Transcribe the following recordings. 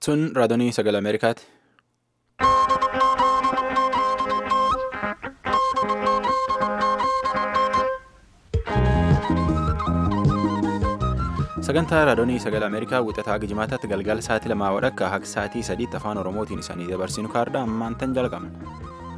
Sun raadiyoo sagalee Ameerikaati. Sagantaa raadiyoo sagalee Ameerikaa wixataa Gijimaataatti galgala sa'aatii lamaa wadhakka akka sa'aatii sadiitti afaan Oromootiin isanii dabarsinu kaardhaa ammaan tan jalqabna.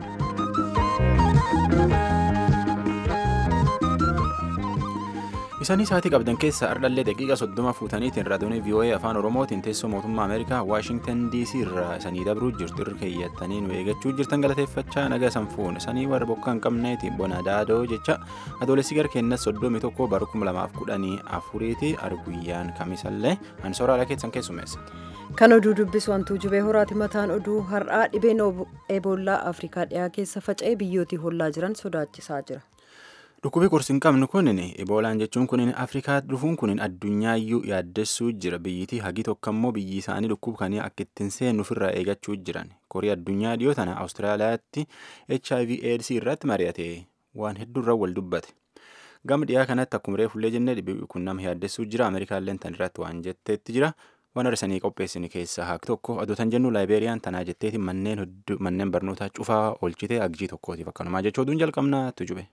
Isaanii sa'aatii qabdan keessa ardhallee daqiiqa soddoma fuutaniitiin raadiyoo VOA afaan Oromootiin teessoo mootummaa Ameerikaa Waashingtan DC irraa isanii dabruu jirtu irra keeyyattanii nu eeggachuu jirtan galateeffachaa naga sanfuun isanii warra bokkaa hin qabneetiin bona daadoo jecha adoolessi gara keenyas soddomii tokko bara kuma lamaaf kudhanii afuriiti arguyyaan kamisallee ani sooraalaa keessan keessummeessa. Kan oduu dubbisu wantuu jubee horaati mataan oduu har'aa dhibeen eboolaa Afrikaa dhiyaa keessa faca'ee biyyootii hollaa jiran sodaachisaa jira. Dhukkubii qorsi hin qabnu kunin eboolaan jechuun kunin afrikaa dhufuun kunin addunyaayyuu yaaddessuu jira biyyitii hagi tokko immoo biyyi isaanii dhukkuba kanii akka ittiin seennu ofirraa eeggachuu jiran korii addunyaa dhiyoo tana awustiraaliyaatti hiv aids irratti mari'ate waan hedduurra wal dubbate gama dhiyaa kanatti akkuma reefullee jennee dhibee kun nama yaaddessuu jira ameerikaallee tan irratti waan jetteetti jira waan arsanii qopheessine keessaa haak tokko adotan jennu laayibeeriyaan tanaa jetteeti manneen barnootaa cufaa oolchite agjii tokkootiif akkanumaa jechuu oduun jalqabnaa tujube.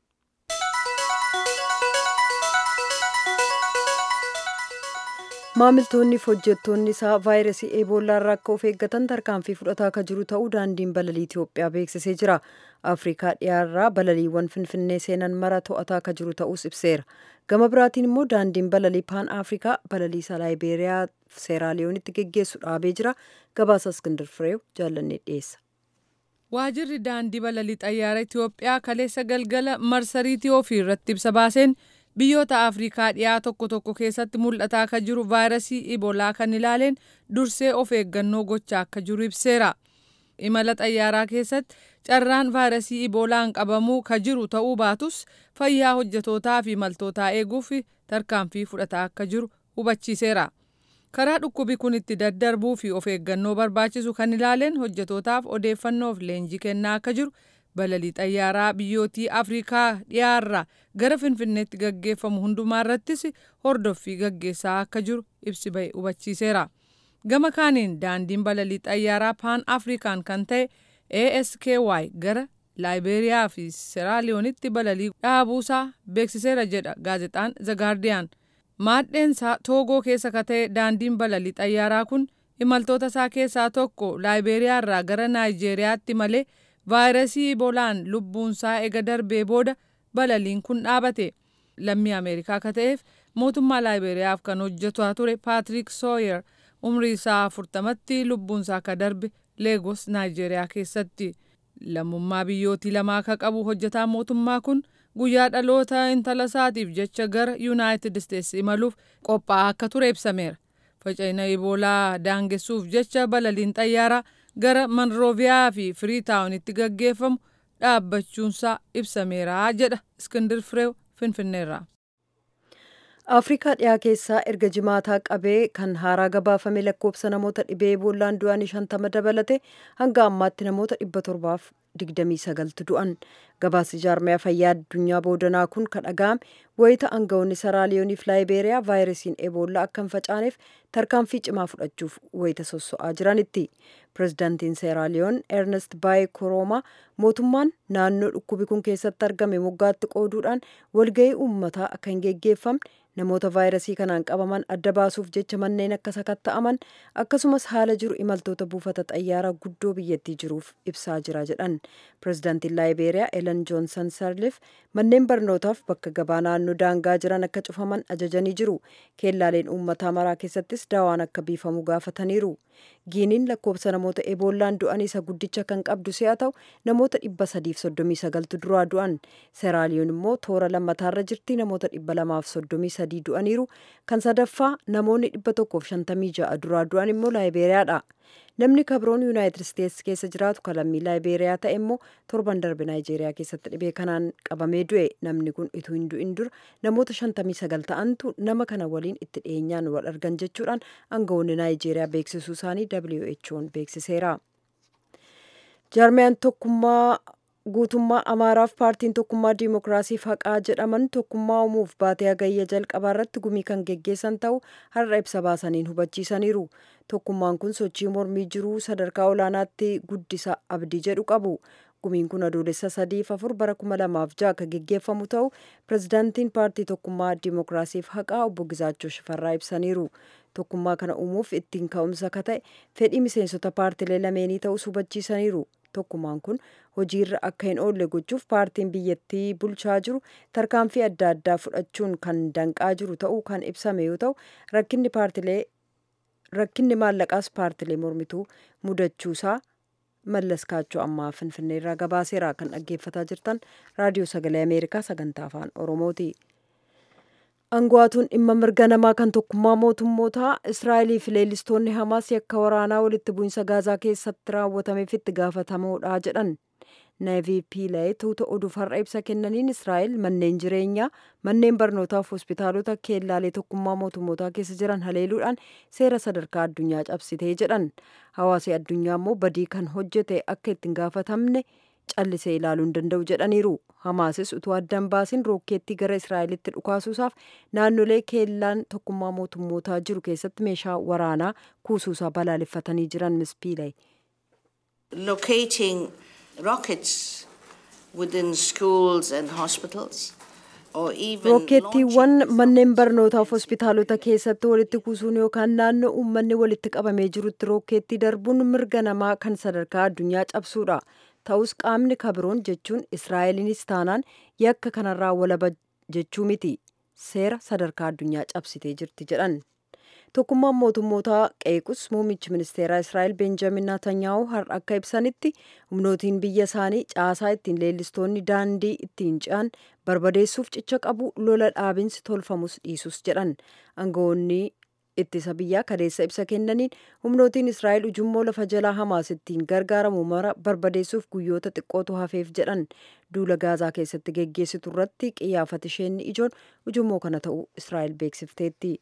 maamiltoonni fi hojjettoonni isaa vaayirasii eeboolaa irraa akka of eeggatan tarkaanfii fudhataa akka jiru ta'uu daandiin balalii itiyoophiyaa beeksisee jira afrikaa dhiyaarraa balaliiwwan finfinnee seenan mara to'ataa akka jiru ta'us ibseera gama biraatiin immoo daandiin balalii paan afrikaa balalii isaa laayibeeriyaa seeraaliyoonitti geggeessu dhaabee jira gabaasa iskindir fireew jaallannee dhiyeessa. waajirri daandii balalii xayyaara itiyoophiyaa kaleessa galgala marsariitii ofii irratti ibsa baaseen. biyyoota afrikaa dhiyaa tokko tokko keessatti mul'ataa akka jiru vaayirasii iboolaa kan ilaaleen dursee of eeggannoo gochaa akka jiru ibseera imala xayyaaraa keessatti carraan vaayirasii iboolaan qabamuu ka jiru ta'uu baatus fayyaa hojjetootaa fi imaltootaa eeguuf tarkaanfii fudhataa akka jiru hubachiiseera karaa dhukkubi kun itti daddarbuu fi of eeggannoo barbaachisu kan ilaaleen hojjetootaaf odeeffannoof leenjii kennaa akka jiru. balalii xayyaaraa biyyootii afrikaa dhiyaarraa gara finfinneetti gaggeeffamu hundumaa irrattis hordoffii gaggeessaa akka jiru ibsi ba'e hubachiiseera gama kaaniin daandiin balalii xayyaaraa paan afrikaan kan ta'e asky gara laayibeeriyaa fi seeraaliyoonitti balalii dhaabuusaa beeksiseera jedha gaazexaan zagaardiyaan maadheensaa toogoo keessa ka ta'e daandiin balalii xayyaaraa kun imaltoota isaa keessaa tokko laayibeeriyaa irraa gara naayijeeriyaatti malee. vaayirasii ibolaan lubbuunsaa ega darbee booda balaliin kun dhaabate lammii ameerikaa akka ta'eef mootummaa laayiberiyaaf kan hojjetaa ture paatrik sooyer umrii isaa afurtamatti lubbuunsaa akka darbe leegos naayijeeriyaa keessatti lammummaa biyyootii lamaa akka qabu hojjetaa mootummaa kun guyyaa dhaloota intala isaatiif jecha gara yuunaayitid isteetsi imaluuf qophaa'aa akka ture ibsameera faca'ina iboolaa daangessuuf jecha balaliin xayyaaraa. gara manrooviyaa fi firiitaawunitti gaggeeffamu dhaabbachuunsaa ibsameera jedha iskindir fireew finfinneerraa. afrikaa dhiyaa keessaa erga jimaataa qabee kan haaraa gabaafame lakkoofsa namoota dhibee eboolaan du'anii shantama dabalate hanga ammaatti namoota dhibba torbaaf digdamii sagaltu du'an gabaasi jaarmaya fayyaa addunyaa boodanaa kun kan dhaga'ame wayita aangawoonni seeraaliyooniif laayibeeriyaa vaayirasiin eboollaa akka hin facaaneef tarkaanfii cimaa fudhachuuf wayita sosso'aa jiranitti pirezidaantiin seeraaliyoon ernest baayee koroomaa mootummaan naannoo dhukkubi kun keessatti argame moggaatti qooduudhaan walga'ii uummataa akka hin geggeeffamne namoota vaayirasii kanaan qabaman adda baasuuf jecha manneen akka sakatta'aman akkasumas haala jiru imaltoota buufata xayyaaraa guddoo biyyattii jiruuf ibsaa jira jedhan pirezidaantiin laayibeeriyaa elen joonsan sarlif manneen barnootaaf bakka gabaa naannoo daangaa jiran akka cufaman ajajanii jiru keellaaleen uummataa maraa keessattis daawaan akka biifamu gaafataniiru giiniin lakkoofsa namoota eeboollaan du'an isa guddicha kan qabdu si'a ta'u namoota dhibba sadiif soddomii sagaltu duraa du'an seeraaliyoon immoo toora lammataarra jirti namoota dhibba lamaaf soddomii sadii du'aniiru kan sadaffaa namoonni dhibba tokkoof shantamii ja'a duraa du'an immoo laayibeeriyaadha namni kabroon yuunaayitid isteetsi keessa jiraatu kalammii laayibeeriyaa ta'e immoo torban darbe naayijeeriyaa keessatti dhibee kanaan qabamee du'e namni kun utuu hin du'in dura namoota shantamii sagal ta'antu nama kana waliin itti dhiyeenyaan wal argan jechuudhaan aangawoonni naayijeeriyaa beeksisuu isaanii who'n beeksiseera. jaarmiyaan tokkummaa guutummaa amaaraaf paartiin tokkummaa diimokiraasiif haqaa jedhaman tokkummaa uumuuf baatee hagayya jalqabaa irratti gumii kan geggeessan ta'u har'a ibsa baasaniin hubachiisaniiru tokkummaan kun sochii mormii jiruu sadarkaa olaanaatti guddisa abdii jedhu qabu gumiin kun adoolessa sadiif afur bara kuma lamaaf ja'a kan geggeeffamu ta'u pirezidaantiin paartii tokkummaa dimookiraasiif haqaa obbo Gizaachoo Shifarraa ibsaniiru tokkummaa kana uumuuf ittiin ka'umsa ka ta'e fedhii miseensota paartilee lameenii ta'us hubachiisaniiru tokkummaan kun hojiirra akka hin oolle gochuuf paartiin biyyattii bulchaa jiru tarkaanfii adda addaa fudhachuun kan danqaa jiru ta'uu kan ibsame yoo ta'u rakkinni paartilee rakkinni maallaqaas paartilee mormituu mudachuusaa mallas kaachoo ammaa finfinnee irraa gabaaseera kan dhaggeeffataa jirtan raadiyoo sagalee ameerikaa sagantaa afaan oromooti. Angaatuun dhimma mirga namaa kan tokkummaa mootummootaa Israa'elii fi leellistoonni Hamaas yakka waraanaa walitti bu'insa Gaazaa keessatti raawwatameef itti gaafatamoodha jedhan. Neevi Piilee tuuta oduuf har'a ibsa kennaniin Israa'el manneen jireenyaa, manneen barnootaa fi hospitaalota keellaalee tokkummaa mootummootaa keessa jiran haleeluudhaan seera sadarkaa addunyaa cabsitee jedhan. Hawaasi addunyaa immoo badii kan hojjete akka ittiin gaafatamne callisee ilaaluu hin danda'u jedhaniiru. Hamaasis utuu addaan baasin rookeettii gara Israa'elitti dhukaasuusaaf naannolee keellaan tokkummaa mootummootaa jiru keessatti meeshaa waraanaa kuusuusaa balaaleffatanii jiran Miss Piilee. Locating rockets within schools and hospitals. Rookeettiiwwan manneen barnootaaf hospitaalota keessatti walitti kuusuun yookaan naannoo uummanni walitti qabamee jirutti rookeettii darbuun mirga namaa kan sadarkaa addunyaa cabsuudha. Ta'us qaamni kabiroon jechuun Israa'eliinis taanaan yakka kanarraa walaba jechuu miti. Seera sadarkaa addunyaa cabsitee jirti jedhan. Tokkummaan mootummootaa qeequs muummichi ministeeraa Israa'el Beenjamin Naatanyaahu har'a akka ibsanitti humnootiin biyya isaanii caasaa ittiin leellistoonni daandii ittiin ce'an barbadeessuuf cicha qabu lola dhaabinsi tolfamus dhiisus jedhan. Aangawoonni ittisa biyyaa kadeessa ibsa kennaniin humnootiin Israa'el ujummoo lafa jalaa Hamaas ittiin gargaaramu mara barbadeessuuf guyyoota xiqqootu hafeef jedhan. Duula Gaazaa keessatti geggeessitu irratti qiyyaafati isheen ijoon ujummoo kana ta'uu Israa'el beeksifteetti.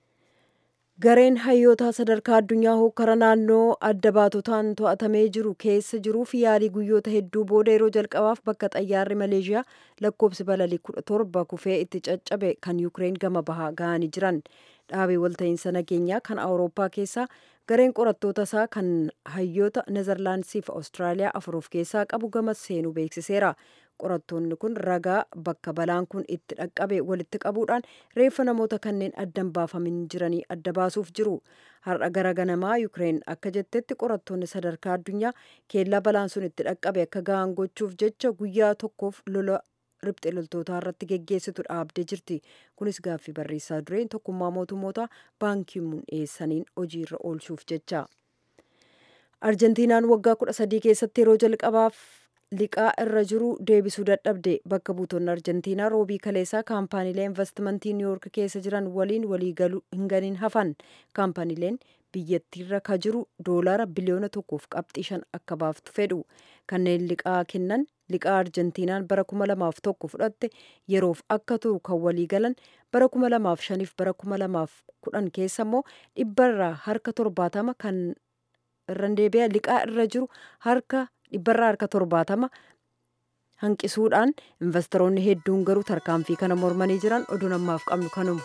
Gareen hayyootaa sadarkaa addunyaa hokkara naannoo adda baatotaan to'atamee jiru keessa jiruuf yaalii guyyoota hedduu booda yeroo jalqabaaf bakka xayyaarri Maleeshiyaa lakkoobsi balalii kudha torba kufee itti caccabe kan Yukireen gama bahaa ga'anii jiran. Dhaabee walta'iinsa nageenyaa kan Awurooppaa keessaa gareen qorattoota isaa kan hayyoota Nezerlaandisii fi Awustiraaliyaa afur of keessaa qabu gama seenuu beeksiseera. Qorattoonni kun ragaa bakka balaan kun itti dhaqqabe walitti qabuudhaan reeffa namoota kanneen addan baafamin jiranii adda baasuuf jiru. Har'a gara ganamaa Yukireen akka jettetti qorattoonni sadarkaa addunyaa keellaa balaan sun itti dhaqqabe akka ga'an gochuuf jecha guyyaa tokkoof lola riphxee loltootaa irratti geggeessitu dhaabdee jirti. Kunis gaaffii barreessaa dureen tokkummaa mootummoota baankii mun dhiyeessaniin hojiirra oolchuuf jecha. Arjentiinaan waggaa kudha sadii keessatti yeroo jalqabaaf liqaa irra jiru deebisuu dadhabde bakka buutonni arjentiinaa roobii kaleessaa kaampaaniilee investimentii niiwuyoork keessa jiran waliin waliigaluu hin ganiin hafan kaampaaniileen biyyattiirra ka jiru doolaara biliyoona tokkoof qabxii shan akka baaftu fedhu kanneen liqaa kennan liqaa arjentiinaan bara kuma lamaaf tokko fudhatte yeroof akka turu kan waliigalan bara kuma lamaaf shaniif bara kuma lamaaf kudhan keessa immoo dhibbarraa harka torbaatama kan irra deebi'a liqaa irra jiru harka dhibbarraa harka torbaatama hanqisuudhaan investoroonni hedduun garuu tarkaanfii kana mormanii jiran oduu namaaf qabnu kanuma.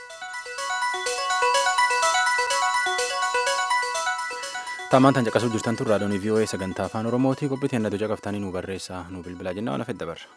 Taamaan tan caqasuu jirtan tun raadiyoon VOA sagantaa afaan Oromootii qophii teennatu caqaftanii nu barreessaa nu bilbilaa jennaa waan afedda barra.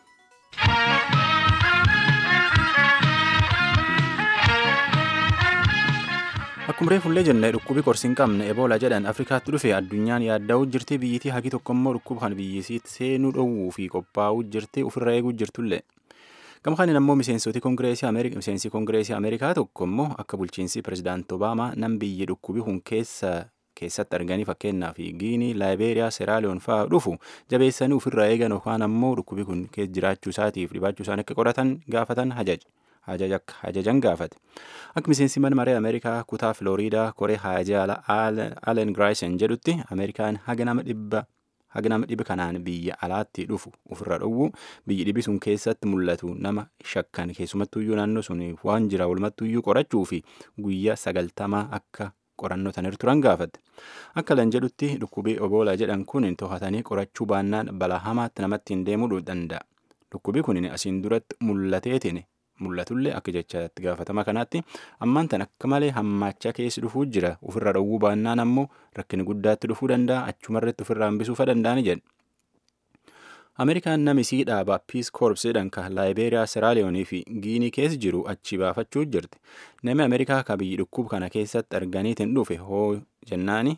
Akkuma reefullee jenne dhukkubi qorsi hin qabne eboolaa jedhan Afrikaatti dhufe addunyaan yaadda'uu jirti biyyitii hagi tokkommoo dhukkuba kana biyyisiitti seenuu dhowwuu fi qophaa'uu jirti ofirra eeguu jirtullee. Gama kanaan ammoo miseensoti kongireesii Ameerikaa miseensi kongireesii Ameerikaa tokko immoo akka bulchiinsi pirezidaant Obaamaa nam biyyi dhukkubi kun keessa keessatti arganii fakkeenyaaf Giinii, Laayibeeriyaa, Seeraaliyoon fa'aa dhufu jabeessanii ofirraa eegan yookaan ammoo dhukkubi kun keessa jiraachuu isaatiif dhibaachuu isaanii akka qoratan gaafatan hajaja. hajajan gaafate akka miseensi mana maree ameerikaa kutaa filooriidaa koree haajaa alen graayisen jedhutti ameerikaan haga nama dhibba haga nama dhibi kanaan biyya alaatti dhufu ofirra dhowwu biyyi dhibi sun keessatti mul'atu nama shakkan keessumattuyyuu naannoo sun waan jira walumattuyyuu qorachuu fi guyyaa sagaltamaa akka qorannoo tanir turan gaafate akka lan jedhutti dhukkubii oboolaa jedhan kun to'atanii qorachuu baannaan balaa hamaatti namatti hin deemuu danda'a dhukkubii kun asiin duratti mul'ateetiin mul'atullee akka jecha itti gaafatama kanaatti ammaan tan akka malee hammaachaa keessi dhufuu jira ofirra dhowwuu baannaan ammoo rakkina guddaatti dhufuu danda'a achumarratti ofirraa hambisuufa danda'ani jedhe. Ameerikaan namisii dhaaba Peace Corps jedhan kan Laayibeeriyaa, Seraaliyoonii fi Giinii keessa jiru achi baafachuu jirti. Namni Ameerikaa ka biyyi dhukkub kana keessatti arganiitiin dhufe hoo jennaani.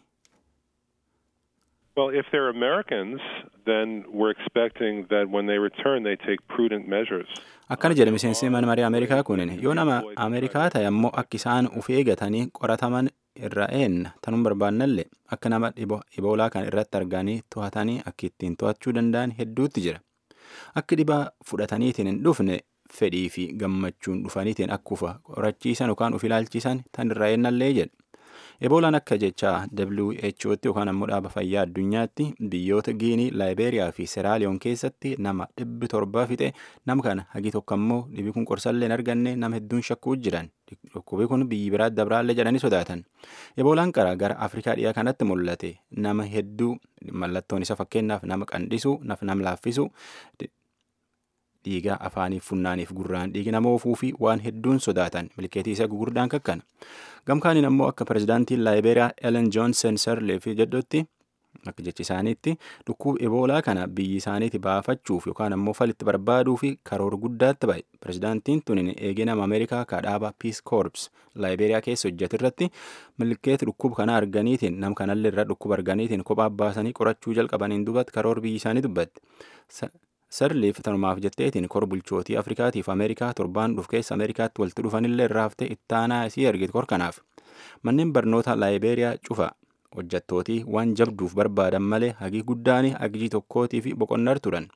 Well, if they're Americans, then we're expecting that when they return, they take prudent measures. Akkana jedhe miseensi mana marii Ameerikaa kunin yoo nama Ameerikaa ta'e ammoo akka isaan uf eegatanii qorataman irra eenna tanuu barbaannallee akka nama iboolaa kan irratti arganii to'atanii akka ittiin to'achuu danda'an hedduutti jira. Akka dhibaa fudhataniitiin hin dhufne fedhii fi gammachuun dhufaniitiin akkufa qorachiisan yookaan uf ilaalchisan tan irra eennallee jedhe. Eboolaan akka jechaa WHO'tti yookaan ammoo dhaaba fayyaa addunyaatti biyyoota Giinii, Laayibeeriyaa fi Seraaliyoon keessatti nama dhibbi torba fixe nama kana hagi tokko ammoo dhibi kun qorsallee hin arganne nama hedduun shakkuu jiran. Dhukkubi kun biyyi biraa dabraallee jedhanii sodaatan. Eboolaan qara gara Afrikaa dhiyaa kanatti mul'ate nama hedduu mallattoon isa fakkeenyaaf nama qandhisu, nama laaffisu, dhiigaa afaaniif funnaaniif gurraan dhiigi nama oofuu fi waan hedduun sodaatan milkeetii isa gugurdaan kakkana. Gamkaaniin ammoo akka pirezidaantiin Laayibeeriyaa Ellen Johnson Sirleef jedhutti akka jechi isaaniitti dhukkuba eboolaa kana biyyi isaaniiti baafachuuf yookaan ammoo falitti barbaaduu fi karoora guddaatti ba'e. Pirezidaantiin tunin eegee nama Ameerikaa kaadhaaba Peace Corps Laayibeeriyaa keessa hojjetu irratti milkeetti dhukkuba kana arganiitiin nam kanallee irraa dhukkuba arganiitiin kophaa baasanii qorachuu jalqabaniin duubatti karoora biyyi isaanii dubbatte. Sarliif tanumaaf jetteetiin kor bulchootii Afrikaatiif Ameerikaa torbaan dhuf keessa Ameerikaatti walitti dhufanillee irraa haftee ittaanaa isii ergite kor kanaaf. Manneen barnoota Laayibeeriyaa cufa hojjettootii waan jabduuf barbaadan malee hagii guddaan hagijii tokkootii fi boqonnar turan.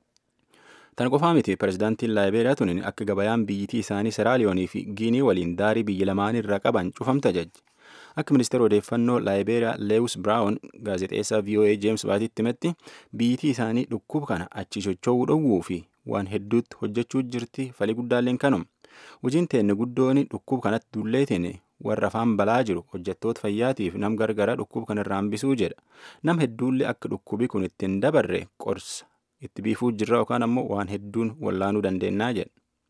Tan qofaa miti pirezidaantiin Laayibeeriyaa tunin akka gabayaan biyyitii isaanii Seraaliyoonii fi Giinii waliin daarii biyya lamaan irraa qaban cufamta jajji. Akka ministeera odeeffannoo Laayibeeriyaa Leewus Biraawun gaazexeessaa VOA Jeems Baatiitti himetti biyyitii isaanii dhukkuba kana achi socho'uu dhowwuu fi waan hedduutti hojjechuu jirti falii guddaalleen kanuma. Hojiin teenne guddoon dhukkuba kanatti dulleetiin warra afaan balaa jiru hojjettoota fayyaatiif nam gargara dhukkuba kanarraa hambisuu jedha. Nam hedduullee akka dhukkubi kun ittiin dabarre qorsa itti biifuu jirra yookaan ammoo waan hedduun wallaanuu dandeennaa jedha.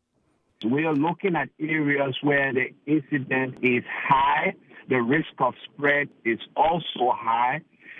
We are looking at areas where the incidence is high, the risk of spread is also high.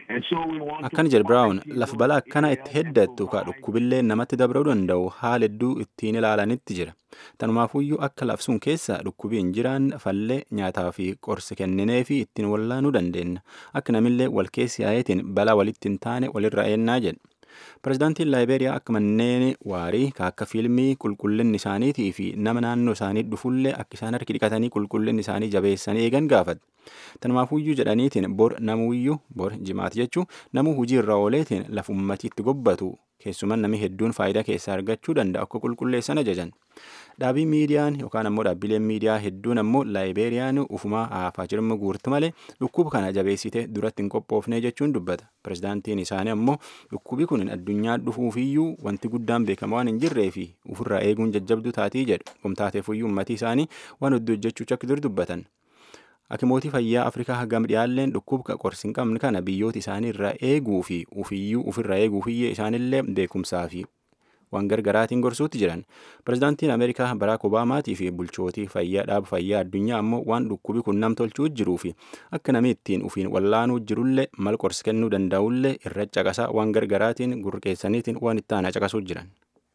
Akkana jedhe Biraawun lafa balaa akkana itti heddattu ka dhukkubillee namatti dabra'uu danda'u haala hedduu ittiin ilaalanitti jira. Tanumaafuyyuu akka labsuun keessa dhukkubiin jiraan fallee nyaataa fi qorsi kenninee fi ittiin wallaanuu dandeenya. Akka namillee wal keessi yaayetiin balaa walitti hin taane walirra eennaa jedhe. Pirezidaantiin Laayibeeriyaa akka manneen waarii ka akka fiilmii qulqullinni isaaniitii fi nama naannoo isaanii dhufullee akka isaan harki dhiqatanii qulqullinni isaanii jabeessanii eegan gaafate. Tanumaafuyyuu jedhaniitiin bor namuyyuu bor jimaati jechuun namuu hojii irra ooleetiin lafa uummatii itti gobbatu keessumaa namni hedduun faayidaa keessaa argachuu danda'a akka qulqulleessan ajajan. Dhaabii miidiyaan yookaan ammoo dhaabbileen miidiyaa hedduun ammoo laayibeeriyaan ufumaa haafaa jirma guurti malee dhukkuba kana jabeessite duratti hin qophoofne jechuun dubbata. Pirezidaantiin isaanii ammoo dhukkubi kun addunyaa dhufuufiyyuu wanti guddaan beekama waan hin jirree fi ofirraa eeguun jajjabduu taatii jedhu. Qomtaateefuyyuu uummatii isaanii waan hedduu hojjechuu akka dur dubbatan. Akimootii fayyaa Afrikaa hagam dhiyaalleen dhukkuba qorsi hin qabne kana biyyoota isaanii irraa eeguu fi ufiyyuu ofirraa eeguufiyyee isaanillee beekumsaa fi waan gargaraatiin gorsuutti jiran. Pirezidaantiin Ameerikaa Baraak Obaamaatii fi bulchootii fayyaa dhaaba fayyaa addunyaa ammoo waan dhukkubi kun nam tolchuu jiruu fi akka namni ittiin ufiin wallaanuu jirullee mal qorsi kennuu danda'ullee irra caqasaa waan gargaraatiin gurqeessaniitiin waan itti aanaa caqasuu jiran.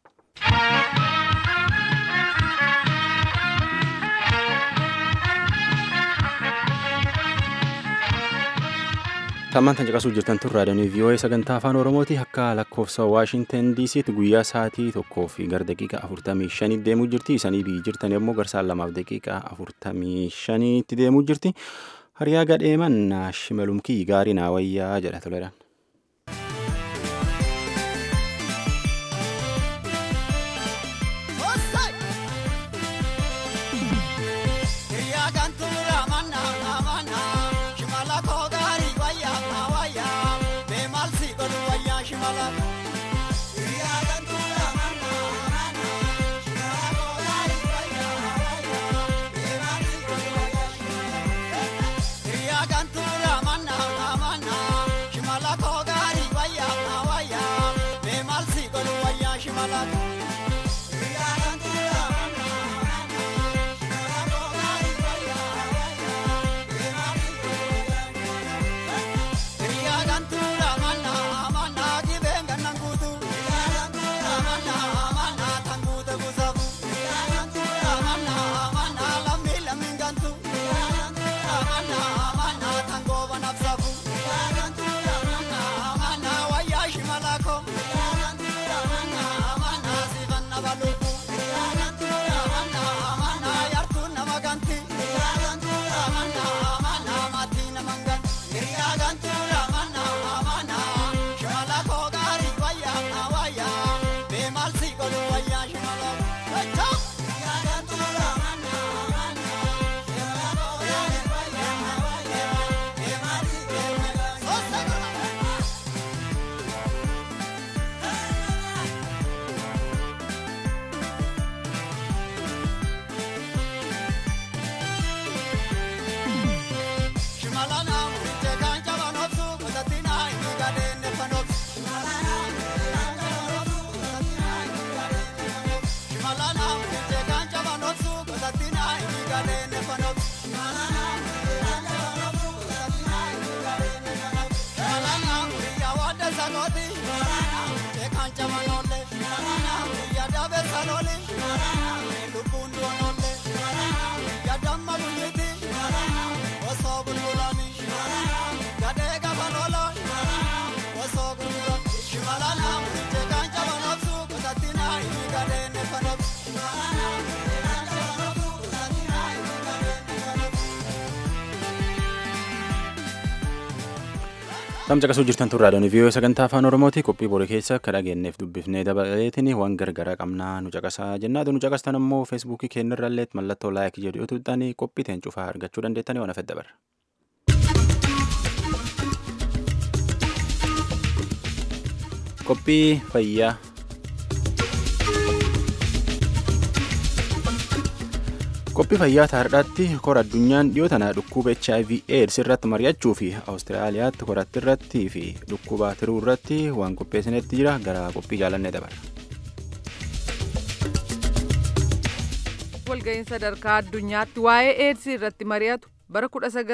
Tammaan tan caqasuu jirtan tun raadiyoon VOA sagantaa afaan Oromooti akka lakkoofsa Waashinten DC'tti guyyaa sa'aatii tokkoo fi gara daqiiqaa afurtamii shanii deemuu jirti. Isanii biyyi jirtan yommuu garsaan lamaaf daqiiqaa afurtamii shaniitti deemuu jirti. Hariyaa gadheeman shimalumkii gaarii naa wayyaa jedha toledhaan. Shimala gabalole lubbuun doonolle yaadamma guyyiti osoo bulbulani gadhee gabalolo osoo gurguran shimalala jeekaan jabanobsu qusattina inni gadheen nefanobsu. Tamcaqasuu jirtan tun raadiyoon viiyoo sagantaa afaan oromooti qophii boru keessa akka dhageenyeef dubbifnee dabaleetiin waan gargaraa qabnaa nu caqasaa jennaatu nu caqastan ammoo feesbuukii keenyarraallee mallattoo laayik jedhu yoo tuuxxanii qophii teen cufaa argachuu dandeettanii waan afedda barra. Qophii fayyaa. Qophii fayyaa taardhaatti kora addunyaan dhiyoo tana dhukkuba HIV AIDS irratti mari'achuu fi Awustiraaliyaatti koratti irratti fi dhukkuba tiruu irratti waan qopheessinetti jira gara qophii jaalannee dabarra. walga'iin sadarkaa addunyaatti waa'ee eedsii irratti mari'atu bara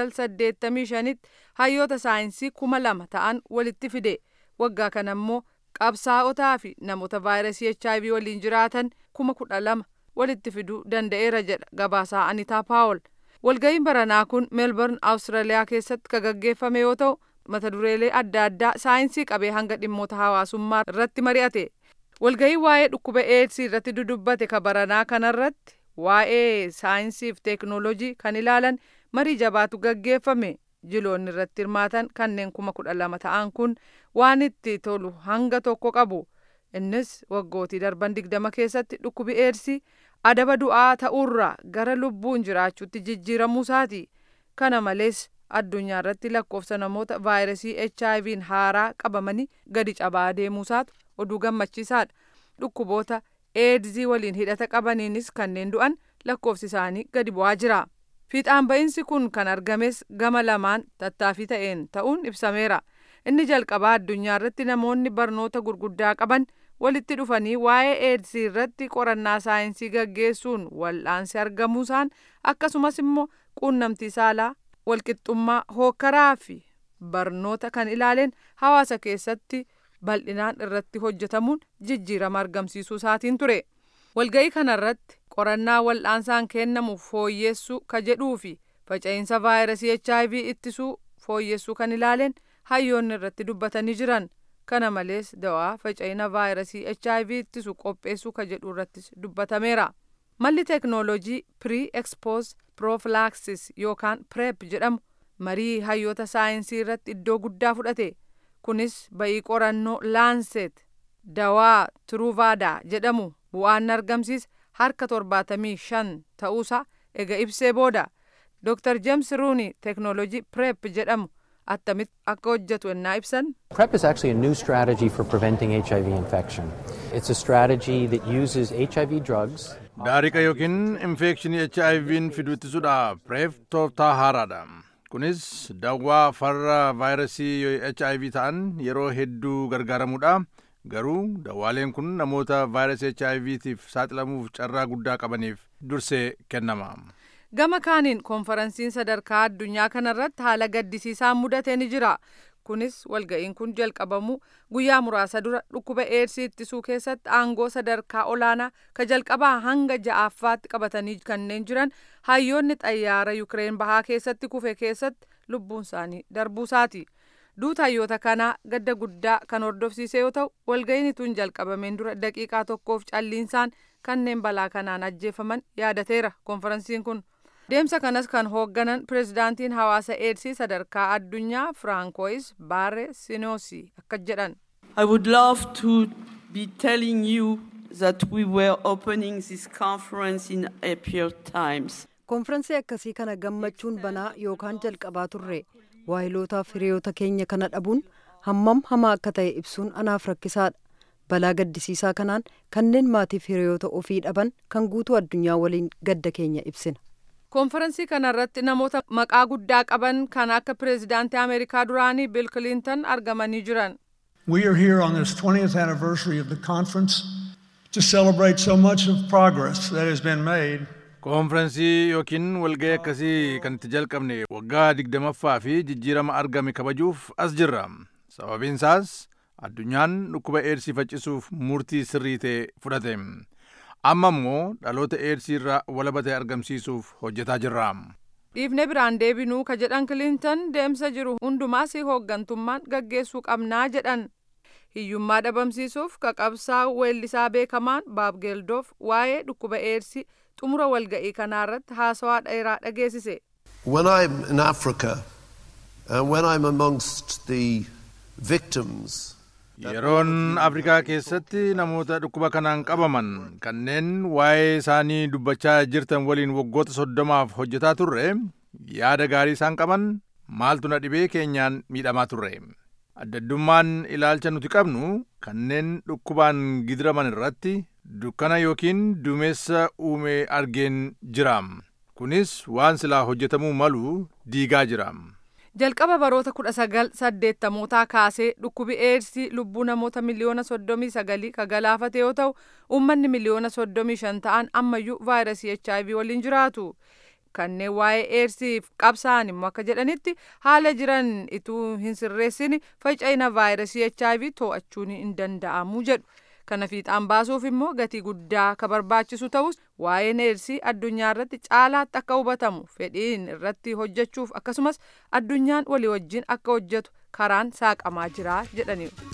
1985tti hayyoota saayinsii kuma lama ta'an walitti fide waggaa kana immoo qabsaa'otaa fi namoota vaayirasii HIV waliin jiraatan kuma kudha lama walitti fiduu danda'eera jedha gabaasaa Anitaa Paawol. Walga'iin baranaa kun Meelborn Awustiraaliyaa keessatti kan gaggeeffame yoo ta'u mata dureelee adda addaa saayinsii qabee hanga dhimmoota hawaasummaa irratti mari'ate. Walga'iin waa'ee dhukkuba eedsii irratti dudubbate ka baranaa kanarratti waa'ee saayinsii fi teeknooloojii kan ilaalan marii jabaatu gaggeeffame. Jiloonni irratti hirmaatan kanneen kuma kudha lama ta'an kun waan itti tolu hanga tokko qabu. Innis waggootii darban digdama keessatti dhukkubi eedsii adaba du'aa ta'urraa gara lubbuun jiraachuutti jijjiiramuu isaati. Kana malees addunyaa irratti lakkoofsa namoota vaayirasii HIV'n haaraa qabamanii gadi cabaa deemuusaatu oduu gammachiisaadha. Dhukkuboota eedzii waliin hidhata qabaniinis kanneen du'an lakkoofsi isaanii gadi bu'aa jira. Fiixaan ba'iinsi kun kan argames gama lamaan tattaaffii ta'een ta'uun ibsameera. Inni jalqabaa addunyaa irratti namoonni barnoota gurguddaa qaban walitti dhufanii waa'ee eedsii irratti qorannaa saayinsii gaggeessuun wal'aansi argamuusaan akkasumas immoo quunnamtii saalaa walqixxummaa hookkaraa fi barnoota kan ilaaleen hawaasa keessatti bal'inaan irratti hojjetamuun jijjiirama argamsiisuu isaatiin ture. Walga'ii kanarratti qorannaa wal'aansaan kennamu fooyyessuu ka jedhuu fi faca'insa vaayirasii HIV ittisuu fooyyessuu kan ilaaleen hayyoonni irratti dubbatanii jiran. Kana malees dawaa faca'ina vaayirasii HIV ittisu qopheessuu ka jedhu irrattis dubbatameera. Malli teeknooloojii Pre-Expose Prophylaxis yookaan PrEP jedhamu marii hayyoota saayinsii irratti iddoo guddaa fudhate. Kunis ba'ii qorannoo Laanset dawaa Truvada jedhamu bu'aan argamsiise harka torbaatamii shan ta'uusaa ega ibsee booda. Dr. James Rooney teeknooloojii PrEP jedhamu attamitti akka hojjetu ennaa ibsan. PrEP is actually a new strategy for preventing HIV infection. It's a strategy that uses HIV drugs. Daariqa yookiin infekshinii HIV'n fidu ittisuudhaaf PrEP tooftaa haaraadha. Kunis dawaa farra vaayirasii HIV ta'an yeroo hedduu gargaaramuudha. Garuu dawaaleen kun namoota vaayirasii HIVtiif saaxilamuuf carraa guddaa qabaniif dursee kennama. Gama kaaniin konferansiin sadarkaa addunyaa kanarratti haala gaddisiisaan mudatee ni jira. Kunis walga'iin kun jalqabamu guyyaa muraasa dura dhukkuba eedsii ittisuu keessatti aangoo sadarkaa olaanaa ka jalqabaa hanga ja'affaatti qabatanii kanneen jiran hayyoonni xayyaara Yukireen bahaa keessatti kufe keessatti lubbuun isaanii darbuusaati. Duuta hayyoota kanaa gadda guddaa kan hordofsiise yoo ta'u walga'iin tun jalqabameen dura daqiiqaa tokkoof calliinsaan kanneen balaa kanaan ajjeefaman yaadateera konferansiin kun. Deemsa kanas kan hoogganan pirezidaantiin hawaasa eedsii sadarkaa addunyaa Firaankois Baare Sinoosi akka jedhan. I would love to be telling you that we were opening this conference in happier times. Konferansii akkasii kana gammachuun banaa yookaan jalqabaa turre waahilootaaf hiriyoota keenya kana dhabuun hammam hamaa akka ta'e ibsuun anaaf rakkisaadha. Balaa gaddisiisaa kanaan kanneen maatiif hiriyoota ofii dhaban kan guutuu addunyaa waliin gadda keenya ibsina. konferansii kanarratti namoota maqaa guddaa qaban kan akka pireezidaantii ameerikaa duraanii biil kilinton argamanii jiran. We are here on this 20th anniversary of the conference to celebrate so much of progress that has been made. Konferansii yookiin walga'ii akkasii kan itti jalqabne waggaa digdamaffaa fi jijjiirama argame kabajuuf as jirra. Sababiin isaas addunyaan dhukkuba eedsii faccisuuf murtii sirrii ta'e fudhate. amma immoo dhaloota eedsii irraa walaba ta'e argamsiisuuf hojjetaa jirra. dhiifne biraan deebinuu ka jedhan kilintan deemsa jiru hundumaas hooggantummaan gaggeessuu qabnaa jedhan hiyyummaa dhabamsiisuuf qaqabsaa weellisaa beekamaan baab geeldoof waa'ee dhukkuba eedsii xumura walga'ii kanaarratti haasawaa dheeraa dhageessise. When I'm in Africa and when I'm amongst the victims yeroon afrikaa keessatti namoota dhukkuba kanaan qabaman kanneen waa'ee isaanii dubbachaa jirtan waliin waggoota soddomaaf hojjetaa turre yaada gaarii isaan qaban maaltu na dhibee keenyaan miidhamaa turre addaddummaan ilaalcha nuti qabnu kanneen dhukkubaan gidiraman irratti dukkana yookiin duumessa uume argeen jira kunis waan silaa hojjetamuu malu diigaa jira. jalqaba baroota kudha sagal saddeettamootaa kaasee dhukkubi eedsii lubbuu namoota miliyoona soddomii sagalii ka galaafate yoo ta'u uummanni miliyoona soddomii shan ta'an ammayyuu vaayirasii hiv waliin jiraatu kanneen waa'ee eedsiif qabsaa'an immoo akka jedhanitti haala jiran ituu hin sirreessin faca'ina vaayirasii hiv to'achuun hin danda'amu jedhu kana fiixaan baasuuf immoo gatii guddaa ka barbaachisu ta'us waa'een eedsii addunyaa irratti caalaatti akka hubatamu fedhiin irratti hojjechuuf akkasumas addunyaan walii wajjin akka hojjetu karaan saaqamaa jira jedhaniiru.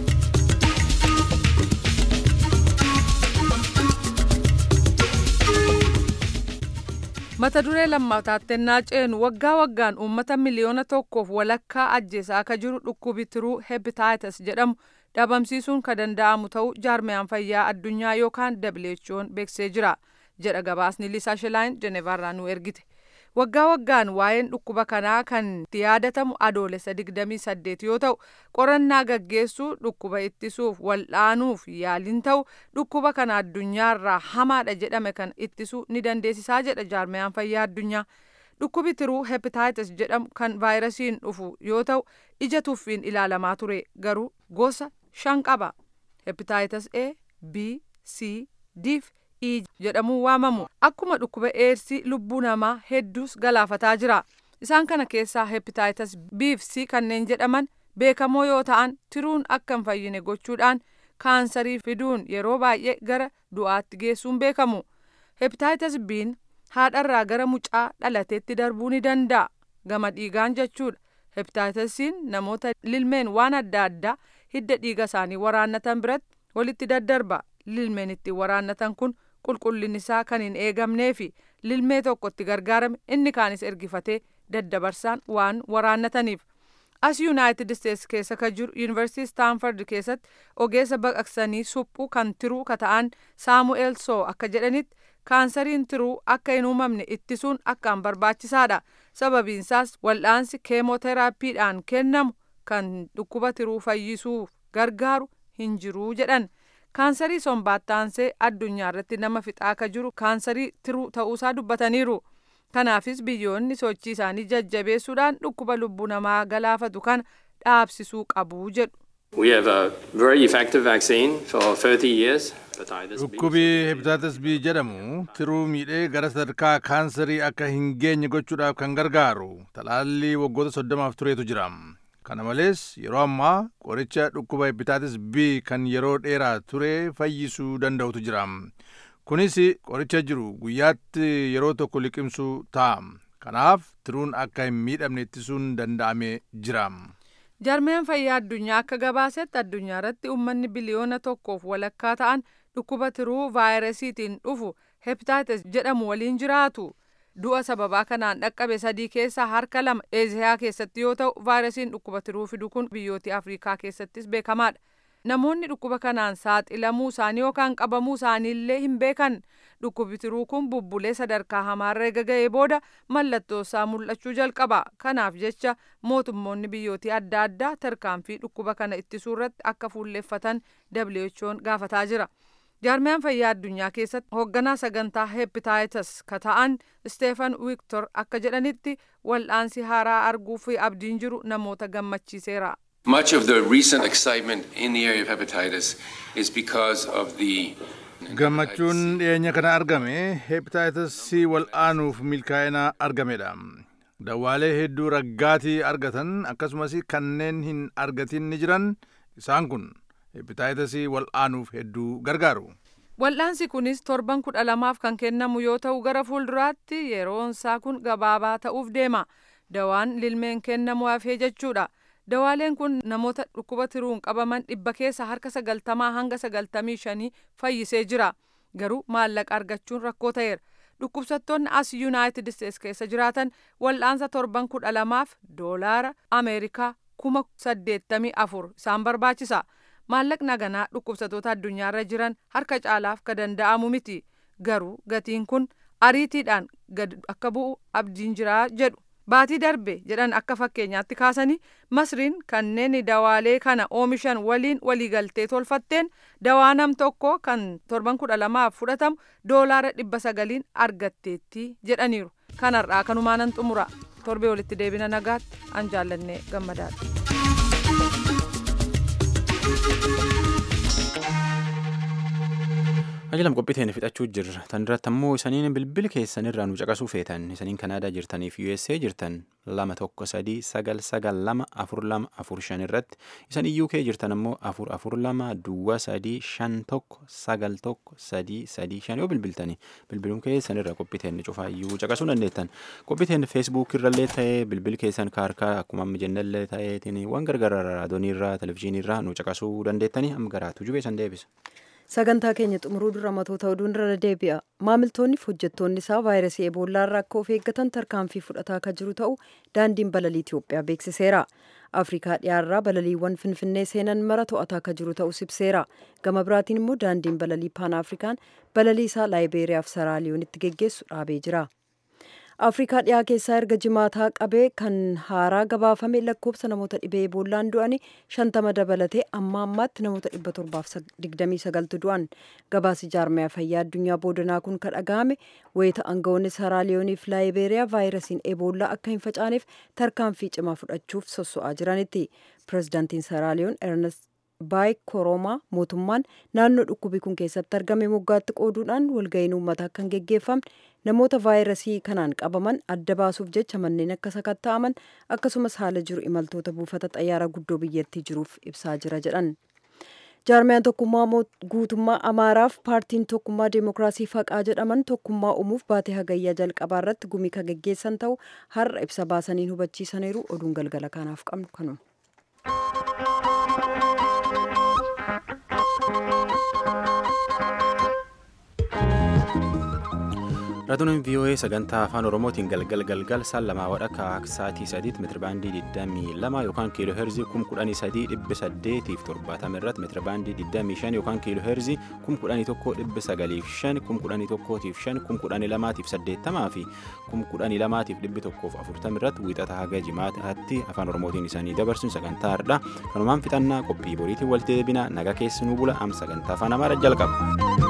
mata duree lammataatti ennaa ceenu waggaa waggaan uummata miliyoona tokkoof walakkaa ajjeesaa akka jiru dhukkubi tiruu hepatitis jedhamu dhabamsiisuun ka danda'amu ta'uu jaarmiyaan fayyaa addunyaa yookaan who'n beeksisee jira jedha gabaasni liisaa shilaayin jenevaarraa nu ergite waggaa waggaan waa'een dhukkuba kanaa kan itti yaadatamu adoolessa 28 yoo ta'u qorannaa gaggeessuu dhukkuba ittisuuf waldhaanuuf yaaliin ta'u dhukkuba kana addunyaarraa hamaadha jedhame kan ittisuu ni dandeessisaa jedha jaarmiyaan fayyaa addunyaa dhukkubi tiruu hepatitis jedhamu kan vaayirasiin dhufu yoo ta'u ija tuffiin ilaalamaa ture garuu gosa shan qaba hepatitis a b c d fi e jedhamuun waamamu akkuma dhukkuba eedsii lubbuu namaa hedduus galaafataa jira isaan kana keessaa hepatitis b fi c kanneen jedhaman beekamoo yoo ta'an tiruun akka hin fayyine gochuudhaan kaansarii fiduun yeroo baay'ee gara du'aatti geessuun beekamu hepatitis b'n haadharraa gara mucaa dhalateetti darbuu ni danda'a gama dhiigaan jechuudha hepatitis namoota lilmeen waan adda addaa hidda dhiiga isaanii waraannatan biratti walitti daddarba lilmeen ittiin waraannatan kun qulqullinni isaa kan hin eegamnee fi lilmee tokkotti gargaarame inni kaanis ergifatee daddabarsaan waan waraannataniif as yuunaayitid isteetsi keessa ka jiru yuunivarsiitii staanford keessatti ogeessa baqaqsanii suphuu kan tiruu ka ta'an saamu'eel soo akka jedhanitti kaansariin tiruu akka hin uumamne ittisuun akkaan barbaachisaadha sababiinsaas wal'aansi keemoteraappiidhaan kennamu kan dhukkuba tiruu fayyisuuf gargaaru hin jiruu jedhan kaansarii sombaattaansee addunyaa irratti nama fixaa ka jiru kaansarii tiruu ta'uusaa dubbataniiru kanaafis biyyoonni sochii isaanii jajjabeessuudhaan dhukkuba lubbuu namaa galaafatu kana dhaabsisuu qabu jedhu. We have a very effective vaccine for 30 years. dhukkubi hepatitis b jedhamu tiruu miidhee gara sadarkaa kaansarii akka hin geenye gochuudhaaf kan gargaaru talaallii waggoota soddomaaf tureetu jira kana malees yeroo ammaa qoricha dhukkuba hepatitis b kan yeroo dheeraa ture fayyisuu danda'utu jira kunis qoricha jiru guyyaatti yeroo tokko liqimsuu ta'a kanaaf tiruun akka hin miidhamne ittisuun danda'amee jira. jarmeen fayyaa addunyaa akka gabaasetti addunyaa irratti uummanni biliyoona tokkoof walakkaa ta'an dhukkuba tiruu vaayirasiitiin dhufu hepatitis jedhamu waliin jiraatu du'a sababaa kanaan dhaqqabe sadii keessaa harka lama eeziyaa keessatti yoo ta'u vaayirasiin dhukkuba tiruu fidu kun biyyoota afrikaa keessattis beekamaadha namoonni dhukkuba kanaan saaxilamuu isaanii yookaan qabamuu isaaniillee hin beekan dhukkubi tiruu kun bubbulee sadarkaa hamaarra eega ga'ee booda mallattoo isaa mul'achuu jalqaba kanaaf jecha mootummoonni biyyootii adda addaa tarkaanfii dhukkuba kana ittisuu irratti akka fuulleeffatan who'n gaafataa jira jaarmiyaan fayyaa addunyaa keessatti hoogganaa sagantaa hepatitis ka ta'an steefan wiiktor akka jedhanitti wal'aansi haaraa arguu fi abdiin jiru namoota gammachiiseera. Much of the recent excitement in the area of hepatitis is because of the gammachuun dhiyeenya kana argame hepatitis c wal'aanuuf milkaa'ina argamedha dawaalee hedduu raggaatii argatan akkasumas kanneen hin argatin ni jiran isaan kun hepatitis wal'aanuuf hedduu gargaaru Wal'aansi kunis torban kudha lamaaf kan kennamu yoo ta'u gara fuulduraatti yeroonsaa kun gabaabaa ta'uuf deema. Dawaan lilmeen kennamu hafee jechuudha. Dawaaleen kun namoota dhukkuba tiruun qabaman dhibba keessa harka sagaltamaa hanga sagaltamii shanii fayyisee jira. Garuu maallaqa argachuun rakkoo ta'eera. Dhukkubsattoonni as Yuunaayitid Isteets keessa jiraatan wal'aansa torban kudha lamaaf doolaara Ameerikaa kuma saddeettamii afur isaan barbaachisa. Maallaqni haganaa dhukkubsattoota addunyaarra jiran harka caalaaf ka danda'amu miti. Garuu gatiin kun ariitiidhaan gad akka bu'u abdiin jiraa jedhu. Baatii darbe jedhan akka fakkeenyaatti kaasanii masriin kanneen dawaalee kana oomishan waliin waliigaltee tolfatteen dawaa nam tokko kan torban kudha lamaaf fudhatamu doolaara dhibba sagaliin argatteetti jedhaniiru. Kanarraa kanumaanan xumura torbee walitti deebina nagaatti an jaallannee gammadaadha. Ajalam qophiiteen fixachuu jirra. Tan irratti ammoo isaniin bilbila keessanirraa nu caqasuu feetan isaniin Kanaadaa jirtaniif USA jirtan lama tokko sadii sagal sagal lama afur lama afur shan irratti isan UK jirtan ammoo afur afur lama duwwaa sadii shan tokko sagal tokko sadii sadii shan yoo bilbiltani bilbiluun keessanirra qophiiteen cufaayyuu caqasuu dandeettan qophiiteen feesbuuk irrallee ta'ee bilbil keessan kaarkaa akkuma amma jennallee ta'eetiin waan gargaraa raadiyooniirraa televizyiiniirraa nu caqasuu dandeettani amma garaatu jubee san deebisa. sagantaa keenya xumuruu dura matoota oduu irra deebi'a maamiltoonni fi hojjettoonni isaa vaayirasii eboolaa irraa akka of eeggatan tarkaanfii fudhataa akka jiru ta'u daandiin balalii itiyoophiyaa beeksiseera afrikaa dhiyaarraa balaliiwwan finfinnee seenan mara to'ataa akka jiru ta'u ibseera gama biraatiin immoo daandiin balalii paan afrikaan balalii isaa laayibeeriyaaf saraaliyoonitti geggeessu dhaabee jira afrikaa dhiyaa keessaa erga jimaataa qabee kan haaraa gabaafame lakkoofsa namoota dhibee eebollaan du'anii shantama dabalatee amma ammaatti namoota dhibba torbaaf digdamii sagaltu du'an gabaasi jaarmaya fayyaa addunyaa boodanaa kun kan dhaga'ame wayita aangawoonni saraaliyooniif laayibeeriyaa vaayirasiin eebollaa akka hin facaaneef tarkaanfii cimaa fudhachuuf sosso'aa jiranitti pirezidaantiin saraaliyoon ernest baay koroomaa mootummaan naannoo dhukkubi kun keessatti argame moggaatti qooduudhaan walga'iin uummataa akka hin geggeeffamne namoota vaayirasii kanaan qabaman adda baasuuf jecha manneen akka sakatta'aman akkasumas haala jiru imaltoota buufata xayyaara guddoo biyyattii jiruuf ibsaa jira jedhan. jaarmiyaan tokkummaa guutummaa amaaraaf paartiin tokkummaa deemokiraasii faqaa jedhaman tokkummaa uumuuf baatee hagayyaa jalqabaa irratti gumii kan geggeessan ta'u har'a ibsa baasaniin hubachiisaniiru oduun galgala kanaaf qabnu kanuma. Raadiyoon VOA sagantaa afaan Oromootiin galgal galgal saan lamaa wadhakka sa'aatii sadiitti meetirabaandii 22 yookaan kiiloo heerzii 11870 irratti meetirabaandii 25 yookaan kiiloo heerzii 11,905 11,5 11,280 fi 11,240 irratti wiixata haga jimaataatti afaan Oromootiin isaanii dabarsuun sagantaa hardhaa kanumaan fixannaa qophii boriitiin walitti deebina naga keessanuu bula am sagantaa afaan Amaaraa jalqaba.